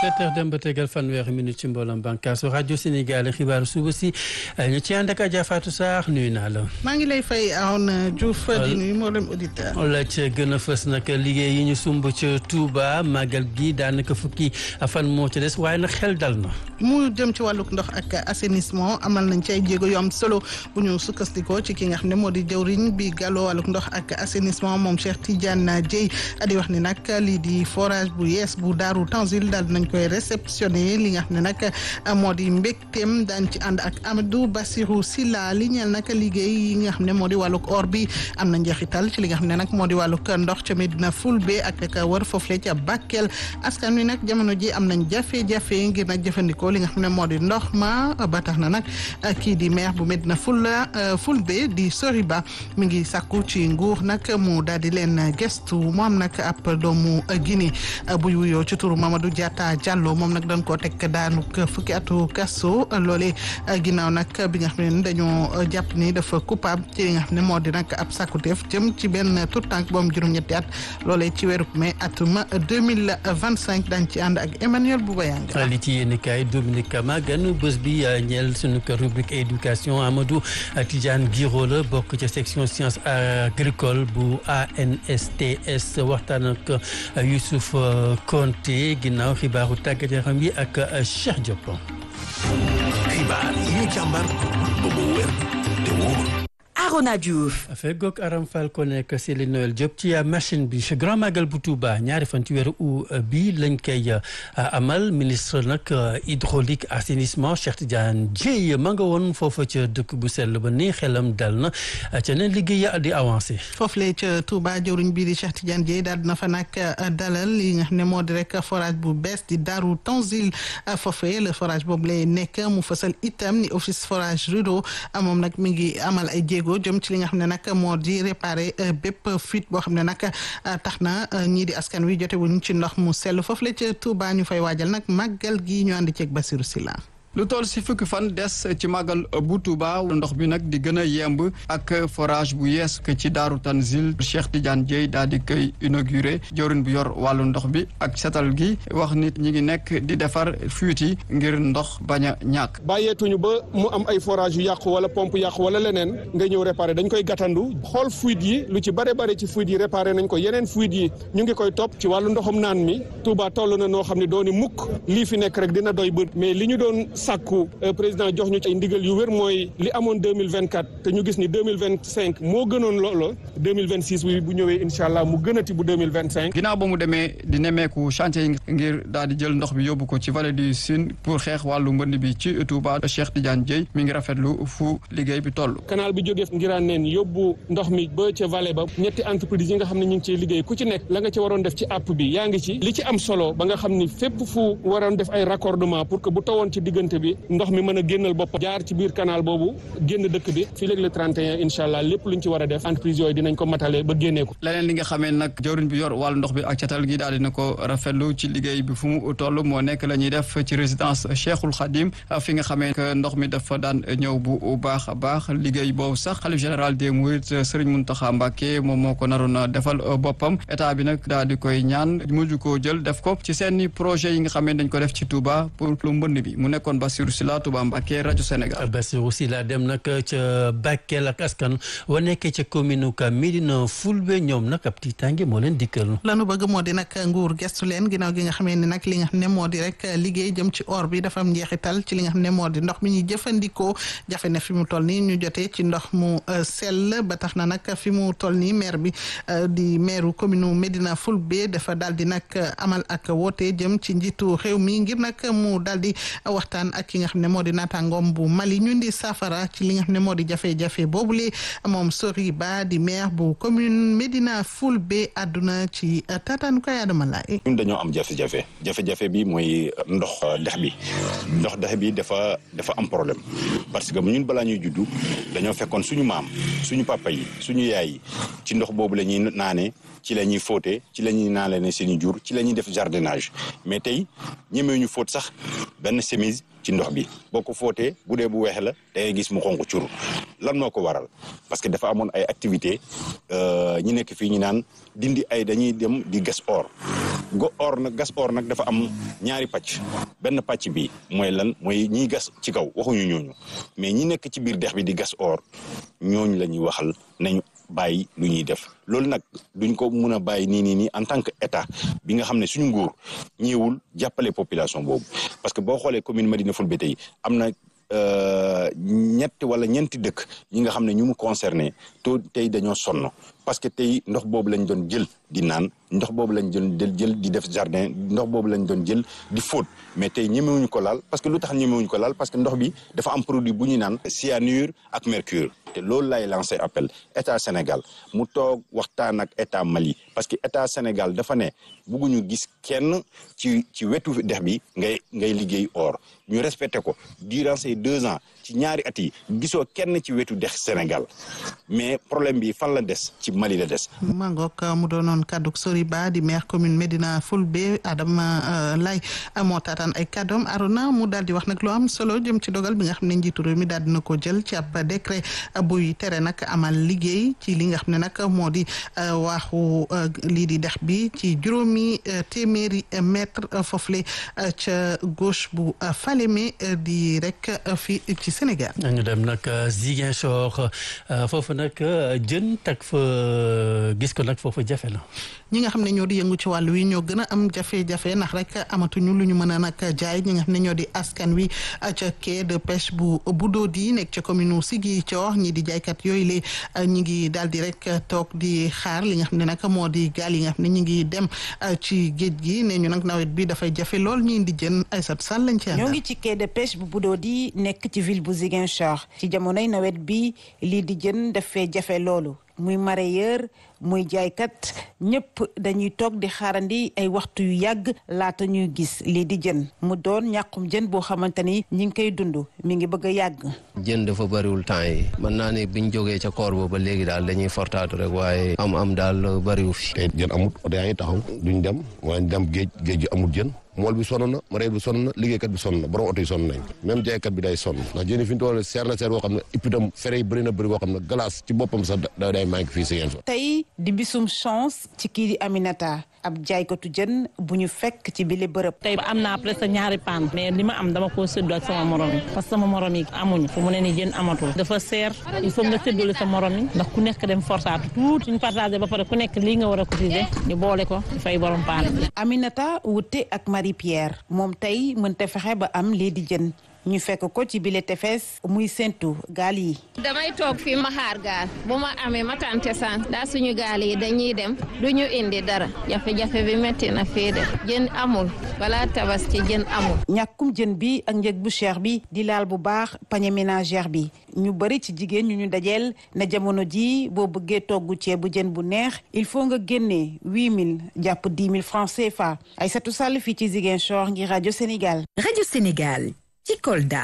17h dem ba tegal fanweeri minute ci mbooloom bànqaasu rajo Sénégal xibaaru suba si ñu ci ànd ak Adja Fatou Sarr nuyu naa la. maa ngi lay fay Arouna Diouf di nuyu mboolem auditeur. la ca gën a fës nag liggéey yi ñu sumb ca Touba màggal gi daanaka fukki fan moo ci des waaye nag xel dal na. mu jëm ci wàllug ndox ak assainissement amal nañ ci ay jéego yu am solo bu ñu sukkandikoo ci ki nga xam ne moo di jëwriñ bi gàlloo wàllug ndox ak assainissement moom Cheikh Tidiane Dieye di wax ni nag lii di forage bu yees bu Daaru Tanzil daal nañ koy réceptionné li nga xam ne nag moo di mbégteem daañ ci ànd ak Amadou Bassirou Silla li ñeel nag liggéey yi nga xam ne moo di wàllug or bi am na njeexital ci li nga xam ne nag moo di wàllug ndox ca Medina Fulbe ak ka wër foofule ca Bakel askan wi nag jamono ji am nañ jafe-jafe ngir nag jëfandikoo li nga xam ne moo di ndox ma ba tax na nag kii di maire bu Medina Fula Fulbe di Soriba mi ngi sàkku ci nguur nag mu daal di leen gestu mu am nag ab doomu Guinée buy wuyoo ci turu Mamadou Diatta Diallo moom nag dañ koo teg daanu fukki atu kaso loole ginnaaw nag bi nga xam ne dañoo jàpp ni dafa coupable ci li nga xam ne moo di nag ab sàkkuteef jëm ci benn tout tànk boom juróom-ñetti at loolee ci weeru mai atum 2025 dañ ci ànd ak Emmanuel Boubayanga li ci yéen kaay Dominique Kama ganu bés bi ñeel sunu rubrique éducation Amadou Tidiane Guiro la bokk ca section science agricole bu ANSTS waxtaan ak Youssouf Konté ginnaaw xibaaru tàggat yaram yi ak Cheikh Diop. xibaar yi ñu càmbar ba mu wér te wóor. Arona Diouf. feggoog Aram Fall ko nekk Céline Noël Diop ci machine bi Grand Magal bu Touba ñaari fan ci weeru août bi lañ koy amal ministre nag hydraulique assainissement Cheikh Tidiane Dieye ma nga woon foofa ca dëkk bu sell ba ni xelam dal na ca ne liggéey di avancé. foofule ca Touba jëwriñ bii di Cheikh Tidiane Dieye daal dina fa nag dalal li nga xam ne moo di rek forage bu bees di Darou Tanzil foofee le forage boobu lay nekk mu fasal itam ni office forage Rudo moom nag mi ngi amal ay jéego. jëm ci li nga xam ne nag moo di réparé bépp fuite boo xam ne nag tax na ñii di askan wi jote wuñ ci ndox mu sell foofu la ca Touba ñu fay waajal nag màggal gi ñu ànd ceeg Basirou Silla lu toll si fukki fan des ci màggal bu Touba ndox bi nag di gën a yemb ak forage bu yees que ci Daaru Tanzil Cheikh Tidiane Dieye daal di koy inauguré jawriñ bu yor wàllu ndox bi ak setal gi wax nit ñi ngi nekk di defar fuite yi ngir ndox bañ a ñàkk. bàyyeetuñu ba mu am ay forage yu yàqu wala pompe yàqu wala leneen nga ñëw réparé dañ koy gàttandu xool fuite yi lu ci bare bare ci fuite yi réparé nañ ko yeneen fuite yi ñu ngi koy topp ci wàllu ndoxum naan mi Touba toll na noo xam ne dooni mukk lii fi nekk rek dina doy bët mais li ñu doon sàkku président jox ñu ci ay ndigal yu wér mooy li amoon deux mille vingt quatre te ñu gis ni deux mille vingt cinq moo gënoon loolo deux mille vingt six bi bu ñëwee incha allah mu gënati bu deux mille vingt cinq. ginnaaw ba mu demee di nemmeeku chantier yi ngir daal di jël ndox bi yóbbu ko ci vallée du Sine pour xeex wàllu mbënd bi ci Touba Cheikh Tidiane Dieye mi ngi rafetlu fu liggéey bi toll. canal bi jógee ngiraan neen yóbbu ndox mi ba ca vallée ba ñetti entreprise yi nga xam ne ñu ngi ciy liggéey ku ci nekk la nga ci waroon def ci app bi yaa ngi ci li ci am solo ba nga xam ni fépp fu waroon def ay raccordement pour que bu tawoon ci diggante bi ndox mi mën a génnal bopp jaar ci biir canal boobu génn dëkk bi fii léegi le 31 incha allah lépp luñ ci war a def entreprise yooyu dinañ ko matale ba génnee ko leneen li nga xamee nag jawriñ bi yor wàllu ndox bi ak catal gi daal dina ko rafetlu ci liggéey bi fu mu toll moo nekk la ñuy def ci résidence Cheikhul Khadim fi nga xamee que ndox mi dafa daan ñëw bu baax a baax liggéey boobu sax xalif général des Mourides Serigne Mountakha Mbacké moom moo ko naroon defal boppam état bi nag daal di koy ñaan mujj koo jël def ko ci seeni projet yi nga xamee dañ ko def ci Touba pour lu mbënd bi mu nekkoon Bassirou Sylla Touba Mbacké rajo Sénégal. Bassirou Sylla dem nag ca Bakel ak askan wa nekkee ca commune ka Médina Fulbe ñoom nag ab tiitaange moo leen dikkal. lanu bëgg moo di nag nguur gestu leen ginnaaw gi nga xamee ne nag li nga xam ne moo di rek liggéey jëm ci or bi dafa am njeexital ci li nga xam ne moo di ndox mi ñuy jëfandikoo jafe na fi mu toll nii ñu jotee ci ndox mu sell ba tax na nag fi mu toll nii maire bi di maire commune Médina Fulbe dafa daal di nag amal ak woote jëm ci njiitu réew mi ngir nag mu daal di waxtaan ak ki nga xam ne moo di naataangoom bu Mali ñu ndi safara ci li nga xam ne moo di jafe-jafe boobule moom Sori Ba di maire bu commune Médina Fulbe àdduna ci taataanu koy Adama Laye ñun dañoo am jafe-jafe jafe-jafe bi mooy ndox dex bi ndox dex bi dafa dafa am problème parce que ñun balaa ñuy juddu dañoo fekkoon suñu maam suñu papa yi suñu yaay yi ci ndox boobu la ñuy naane ci la ñuy fóote ci la ñuy naale ne seeni jur ci la ñuy def jardinage mais tey ñemee ñu fóot sax benn chemise ci ndox bi boo ko fóotee bu dee bu weex la da ngay gis mu xonq cur lan moo ko waral parce que dafa amoon ay activité ñi nekk fii ñu naan dindi ay dañuy dem di gas or go or nag gas or nag dafa am ñaari pàcc benn pàcc bi mooy lan mooy ñiy gas ci kaw waxuñu ñooñu mais ñi nekk ci biir dex bi di gas or ñooñu la ñuy waxal nañu bàyyi lu ñuy def loolu nag duñ ko mun a bàyyi nii nii nii en tant que état bi nga xam ne suñu nguur ñëwul jàppale population boobu parce que boo xoolee commune Médina Fulbé tey am na ñetti wala ñeenti dëkk ñi nga xam ne ñu mu concerné to tey dañoo sonn parce que tey ndox boobu lañ doon jël di naan ndox boobu lañ doon jël di def jardin ndox boobu lañ doon jël di fóot mais tey ñemewuñu ko laal parce que lu tax ñemewuñu ko laal parce que ndox bi dafa am produit bu ñu naan cyanure ak mercure te loolu lay lancé appel état Sénégal mu toog waxtaan ak état Mali parce que état Sénégal dafa ne bugguñu gis kenn ci ci wetu dex bi ngay ngay liggéey or ñu respecté ko durant ces deux ans ci ñaari at yi gisoo kenn ci wetu dex Sénégal mais problème bi fan la des ci Mali la des. Mangok mu doonoon kaddu sori ba di maire commune Médina Fulbé Adama Lay moo taataan ay kàddoom Arona mu daal di wax nag lu am solo jëm ci dogal bi nga xam ne njiitu réew mi daal dina ko jël ci ab décret buy tere nag amal liggéey ci li nga xam ne nag moo di waaxu lii di dex bi ci juróomi téeméeri mètre foofule ca gauche bu Falémé di rek fi ci Sénégal. ñu dem nag Ziguinchor foofu nag jën tag fa gis ko nag foofu jafe na. ñi nga xam ne ñoo di yëngu ci wàllu wi ñoo gën a am jafe-jafe ndax rek amatuñu lu ñu mën a nag jaay ñi nga xam ne ñoo di askan wi ca quai de pêche bu Budodi nekk ca commune u Ziguinchor ñi di jaaykat yooyu le ñi ngi daal di rek toog di xaar li nga xam ne nag moo di gaal yi nga xam ne ñi ngi dem ci géej gi ne ñu nag nawet bi dafay jafe lool ñi di jën Aïssatou Sall lañ ci ñoo ngi ci quai de pêche bu Budodi nekk ci ville bu Ziguinchor ci jamonoy nawet bi lii di jën dafay jafe loolu muy mareyeur muy jaaykat ñëpp dañuy toog di xaarandi ay waxtu yu yàgg laata ñuy gis lii di jën mu doon ñàkkum jën boo xamante ni ñi ngi koy dund mi ngi bëgg a yàgg. jën dafa bëriwul temps yi mën naa ne biñ jógee ca koor ba ba léegi daal dañuy fortaatu rek waaye am am daal bëriwu fi. tey jën amut oto yaa ngi taxaw duñ dem waaye dem géej géej gi amul jën mool bi sonn na mareyeur bi sonn na liggéeykat bi sonn na borom oto yi sonn nañ même jaaykat bi day sonn ndax jën yi fi ñu toll seer na seer boo xam ne ipitam fere yi bëri na bëri boo xam ne glace ci boppam sax da day manqué fii si yéen fa tey di bisum chance ci kii di Aminata ab jaaykatu jën bu ñu fekk ci bile bërëb. tey am naa presque ñaari paan mais li ma am dama koo séddoo ak sama morom yi parce que sama morom yi amuñu fu mu ne ni jën amatul dafa seer il faut nga séddole sa morom yi ndax ku nekk dem fortaatu tuuti suñu partagé ba pare ku nekk lii nga war a cotiser ñu boole ko di fay borom paan Aminata wute ak Marie Pierre moom tey mënta fexe ba am lii di jën ñu fekk ko ci bile tefes muy séntu gaal yi. damay toog fii ma xaar gaal bu ma amee ma tante san daa suñu gaal yi dañuy dem du ñu indi dara jafe-jafe bi métti na fii de jën amul balaa tabaski jën amul. ñàkkum jën bi ak njëg bu cher bi di laal bu baax panier ménagère bi ñu bëri ci jigéen ñu ñu dajeel na jamono ji boo bëggee togg ceebu jën bu neex il faut nga génnee huit mille jàpp dix mille francs CFA Aïssatou Sall fii ci Ziguinchor ngir rajo Sénégal. rajo Sénégal. ci Kolda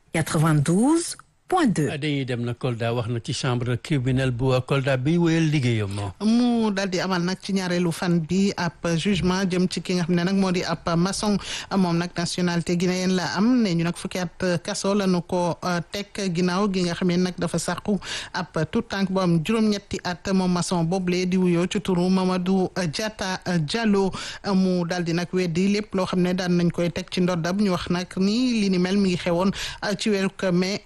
92 point 2. dañuy dem na Kolda wax na ci chambre criminelle bu Kolda bi wéyal liggéeyam moom. mu daal di amal nag ci ñaareelu fan bi ab jugement jëm ci ki nga xam ne nag moo di ab maçon moom nag nationalité guinéenne la am ne ñu nag fukki at kaso la nu ko teg ginnaaw gi nga xam ne nag dafa sàqu ab tout tànk bu am juróom-ñetti at moom maçon boobule di wuyoo ci turu Mamadou Diatta Diallo mu daal di nag weddi lépp loo xam ne daan nañ koy teg ci ndoddam ñu wax nag ni li ni mel mi ngi xewoon ci weeru mai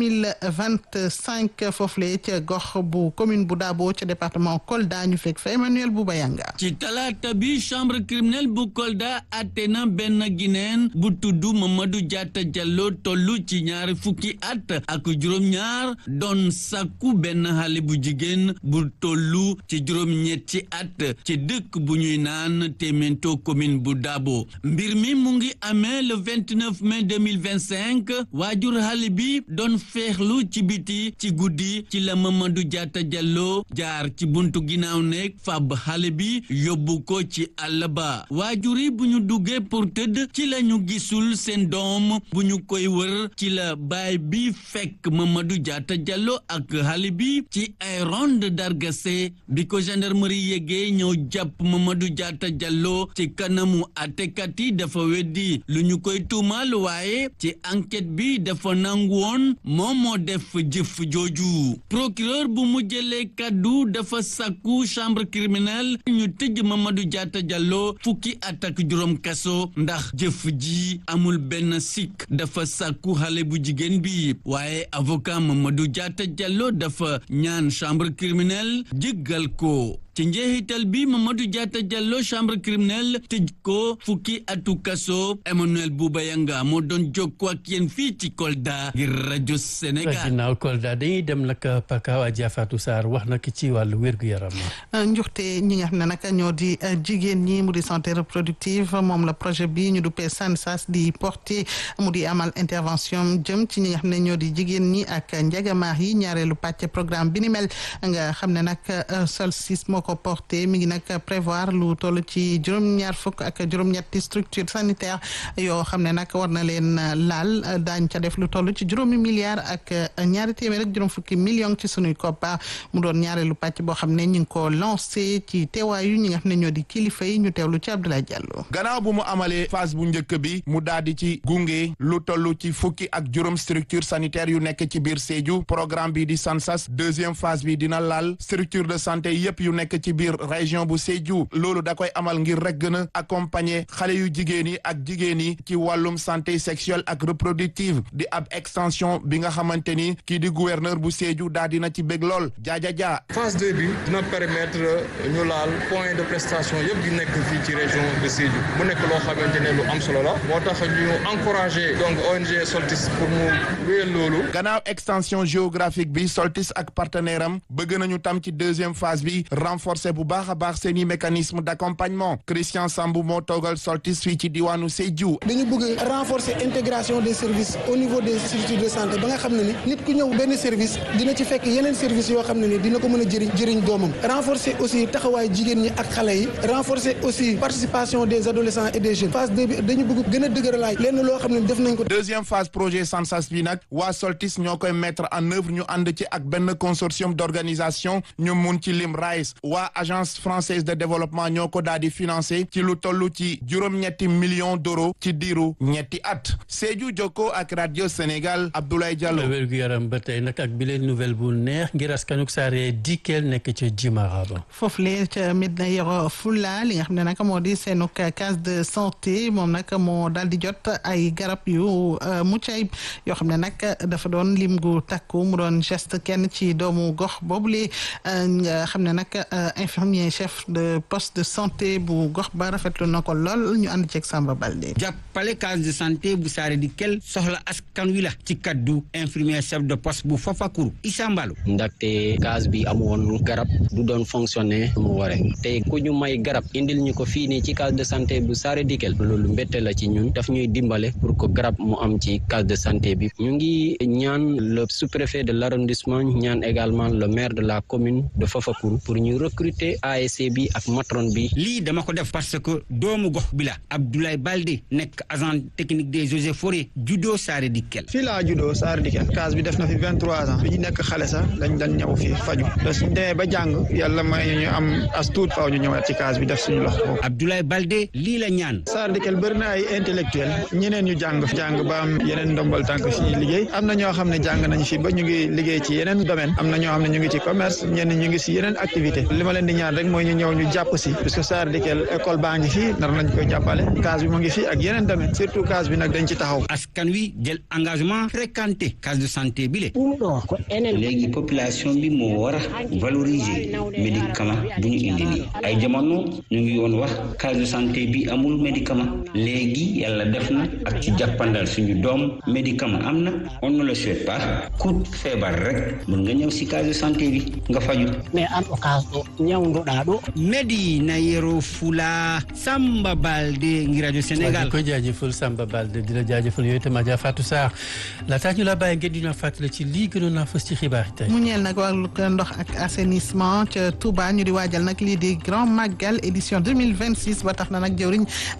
2025 foofule ca gox bu commune bu Dabo ca département Kolda ñu fekk fa Emmanuel Boubayanga ci talaata bi chambre criminelle bu Kolda atte na benn Guinéen bu tudd Mamadou Diatta Diallo tollu ci ñaari fukki at ak juróom-ñaar doon sàkku benn xale bu jigéen bu tollu ci juróom-ñetti at ci dëkk bu ñuy naan Témento commune bu Dabo mbir mi mu ngi amee le 29 mai 2025 waajur xale bi doon feexlu ci biti ci guddi ci la Mamadou Diatta Diallo jaar ci buntu ginnaaw nekk fab xale bi yóbbu ko ci àll ba waajur yi bu ñu duggee pour tëdd ci la ñu gisul seen doom bu ñu koy wër ci la baay bi fekk Mamadou Diatta Diallo ak xale bi ci ay ronde dargase bi ko gendarmerie yégee ñëw jàpp Mamadou Diatta Diallo ci kanamu àttekat yi dafa weddi lu ñu koy tuumal waaye ci enquête bi dafa nangu woon moom moom moo def jëf jooju procureur bu mu jëlee kaddu dafa sàkku chambre criminelle ñu tëj Mamadou Diatta Diallo fukki at ak juróom kaso ndax jëf ji amul benn sikk dafa sàkku xale bu jigéen bi waaye avocat Mamadou Diatta Diallo dafa ñaan chambre criminelle jéggal ko ci njeexital bi Mamadou Diatta Diallo chambre criminelle tëj ko fukki atu kaso Emmanuel Bouba Yanga moo doon jokkoo ak yéen fii ci Kolda ngir rajo Sénégal. ginnaaw Kolda dañuy dem nag Pakao Adja Fatou Sarr wax nag ci wàllu wér-gu-yaram. njuxte ñi nga xam ne nag ñoo di jigéen ñi mu di santé reproductive moom la projet bi ñu duppee SANSAS di porté mu di amal intervention jëm ci ñi nga xam ne ñoo di jigéen ñi ak njagamaar yi ñaareelu pàcc programme bi ni mel nga xam ne nag Solstice moo ko porté mi ngi nag prévoir lu toll ci juróom-ñaar fukk ak juróom-ñetti structure sanitaire yoo xam ne nag war na leen laal daañ ca def lu toll ci juróomi milliards ak ñaari téeméer ak juróom fukki millions ci sunuy koppa mu doon ñaareelu pàcc boo xam ne ñu ngi ko lancé ci teewaayu ñi nga xam ne ñoo di kilifa yi ñu teewlu ci Abdoulaye Diallo. gannaaw bu mu amalee phase bu njëkk bi mu daal di ci gunge lu toll ci fukki ak juróom structure sanitaire yu nekk ci biir Sédhiou programme bi di SANSAS deuxième phase bi dina laal structure de santé yépp yu nekk ci biir région bu Sédhiou loolu da koy amal ngir rek gën a accompagner xale yu jigéen yi ak jigéen yi ci wàllum santé sexuelle ak reproductive di ab extension bi nga xamante ni kii di gouverneur bu Sédhiou daa dina ci bég lool jaaja jaa phase 2 bi dina permettre ñu laal point de prestation yëpp di nekk fii ci région de Sédhiou mu nekk loo xamante ne lu am solo la moo tax ñu encouragé donc ONG Soltis pour mu wéyal loolu. gannaaw extension géographique bi Soltis ak partenaire am bëgg nañu tam ci deuxième phase bi renforcer bu baax a baax seeni mécanisme d'accompagnement Christian Sambou moo toogal Soltis fii ci diwaanu Sédhiou. dañu bëgg renforcer intégration des services au niveau des structures de santé ba nga xam ne ni nit ku ñëw benn service dina ci fekk yeneen service yoo xam ne ni dina ko mën a jëriñ jëriñ doomam renforcer aussi taxawaay jigéen ñi ak xale yi renforcer aussi participation des adolescents et des jeunes phase deux bi dañu bëgg gën a dëgëralaay lenn loo xam ne def nañ ko. deuxième phase projet SANSAS bi nag waa Soltis ñoo koy mettre en œuvre ñu ànd ci ak benn consortium d'organisation ñu mun ci lim RICE waa agence française de développement ñoo ko daal di financer ci lu toll ci juróom-ñetti millions d'euros ci diiru ñetti at Sédhiou Jokko ak radio Sénégal Abdoulaye Diallo. wérgu yaram ba tey nag ak bile nouvelle bu neex ngir askanuk saare dikkeel nekk ca Jimara ba. foofu lee ca Medina Yoro Fula li nga xam ne nag moo di seenuk case de santé moom nag moo daal di jot ay garab yu mucc ayib yoo xam ne nag dafa doon lim gu takku mu doon geste kenn ci doomu gox boobule nga xam ne nag infirmier chef de poste de santé bu gox ba rafetlu na ko lool ñu ànd ceeg Samba Balde. jàppale case de santé bu saare di kel soxla askan wi la ci kaddu infirmier chef de poste bu Fafakuru Issa Mballo. ndaxte case bi amu woon garab du doon fonctionner mu waree te ku ñu may garab indil ñu ko fii nii ci case de santé bu saare di kel loolu mbette la ci ñun daf ñuy dimbale pour que garab mu am ci case de santé bi ñu ngi ñaan le sous-préfet de l'arrondissement ñaan également le maire de la commune de Fafakuru pour ñu recruter ASC bi ak matron bi. lii dama ko def parce que doomu gox bi la Abdoulaye Balde nekk agent technique des eaux et forêts judo Saare Dikel. fii laa juddoo Saare Dikel case bi def na fi vingt trois ans bi ñu nekk xale sax dañ dañ ñëw fii faju te suñ demee ba jàng yàlla may ñu am as tuut faaw ñu ñëwaat ci case bi def suñu loxo boobu. Abdoulaye Balde lii la ñaan. Saare Dikel bëri na ay intellectuel ñeneen ñu jàng jàng ba am yeneen ndombal tànk fii liggéey am na ñoo xam ne jàng nañ fi ba ñu ngi liggéey ci yeneen domaine am na ñoo xam ne ñu ngi ci commerce ñenn ñu ngi si yeneen activité li ma leen di ñaan rek mooy ñu ñëw ñu jàpp si parce que Saare Dikel école baa ngi fii nar nañ koy jàppale case bi mu ngi fii ak yeneen domaine surtout case bi nag dañ ci taxaw. askan wi jël engagement fréquenté case de santé bi le. léegi population bi moo war a valoriser médicament bu ñu indi nii ay jamono ñu ngi woon wax case de santé bi amul médicament léegi yàlla def na ak ci jàppandal suñu doom médicament am na on ne le souhaite pas ku feebar rek mun nga ñëw si case de santé bi nga faju mais an o case ɗo ñawdoɗa ɗo Medina Yoro Fula Samba Balde ngi rajo Sénégal ko jaajëfal Samba Balde di la jaajëfal yooyu itam Adja Fatou Sarr laataa ñu la bàyyi ngeen di ñu fàttali ci lii gënoon naa fës ci xibaar yi tey. mu ñeel nag wàllu ndox ak assainissement ca Touba ñu di waajal nag lii di grand magal édition 2026 ba tax na nag jëwriñ